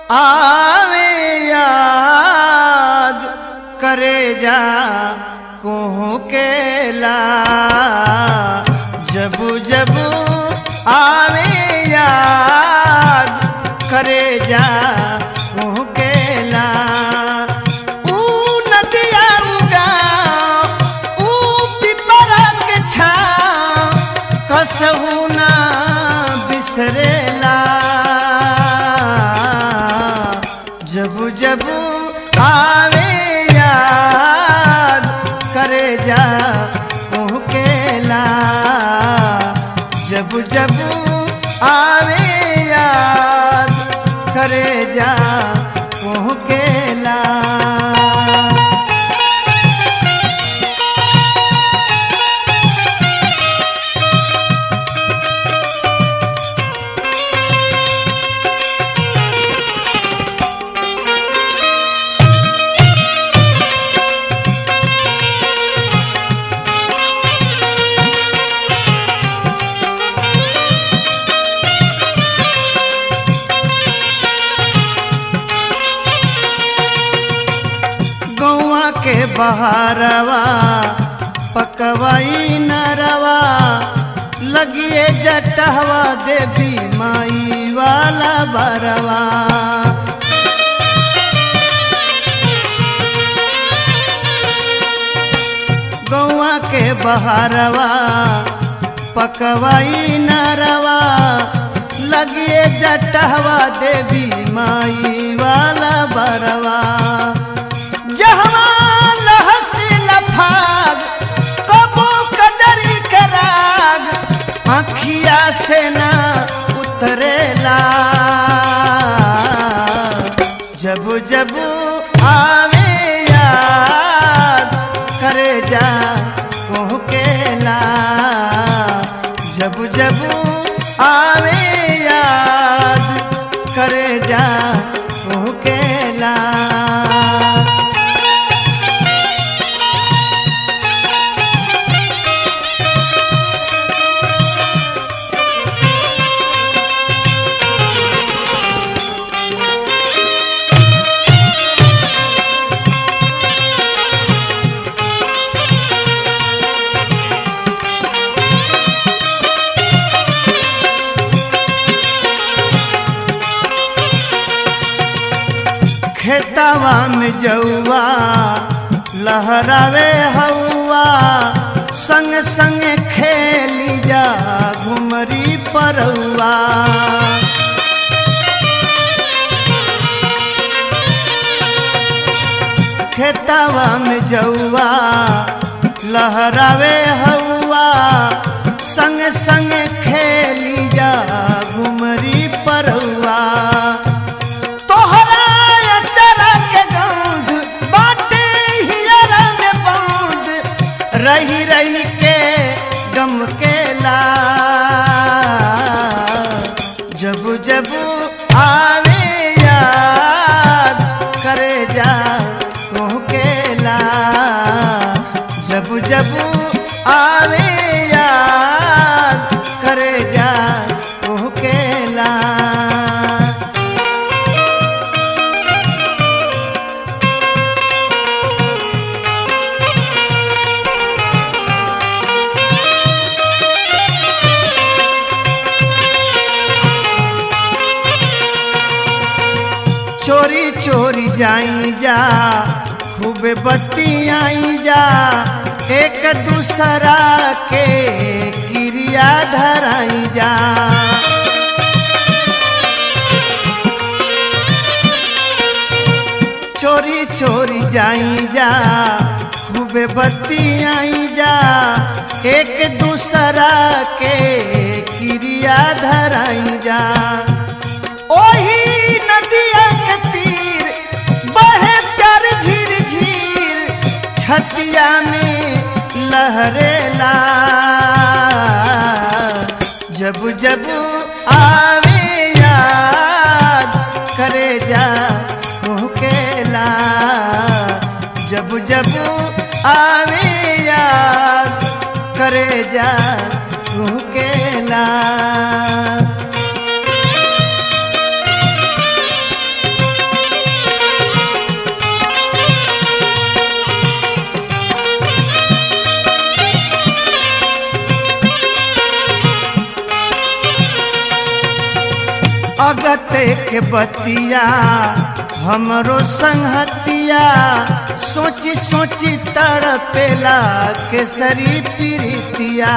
आवे याद करे जा कोहू केला जबू जबू आवे याद करे जा कोहू केला ऊ नदिया उगा ऊ पिपरा के छा कसहू ना बिसरेला जबू जबू आवे याद करे जा केला जबू जबू आवे याद करे जा केला गौआ के बहारवा पकवाई नरवा लगिए जटहवा देवी माई वाला बरवा गौआ के बहारवा पकवाई नरवा लगिए जटहवा देवी माई वाला बरवा जहवा लहसी लफाग कबो कजरी के राग आखिया से ना उतरेला जब जब आवे याद करे जा केला जब जब आवे याद करे जा केला खेतवा में जौआ लहरावे हौआ संग संग खेली जा घुमरी परौआ खेतवा में जौआ लहरावे हौआ संग संग खेली जा घुमरी परौआ तोहरा अचरा के गंध बाटे हियरा में बंद रही रही के गम केला जब जब आवे याद करे जा केला जब जब आवे याद करे जा केला चोरी चोरी जाई जा खूबे बत्ती आई जा एक दूसरा के क्रिया धराई जा चोरी चोरी जाई जा खूबे बत्ती आई जा एक दूसरा के क्रिया धराई जा ओही नदिया के तीर बहे प्यार झीर झीर छतिया में लहरेला जब जब आवे याद करे जा केला जब जब आवे याद करे जा केला के बतिया हमरो संगतिया सोची सोची तड़पेला केसरी प्रीतिया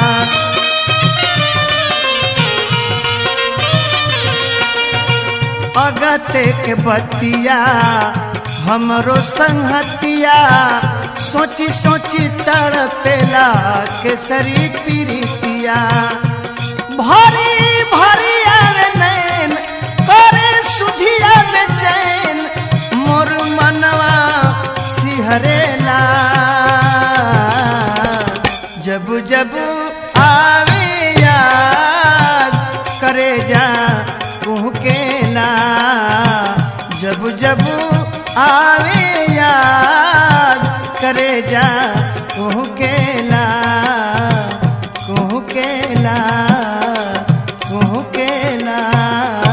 अगते के बतिया हमरो संगतिया सोची सोची तड़पेला केसरी प्रीतिया भरी भरी आवे नैन करे सुधिया बेचैन मोर मनवा सिहरेला जब जब आवे याद करे जा कुहकेला जब जब आवे याद करे जा कुहकेला कुहकेला कुहकेला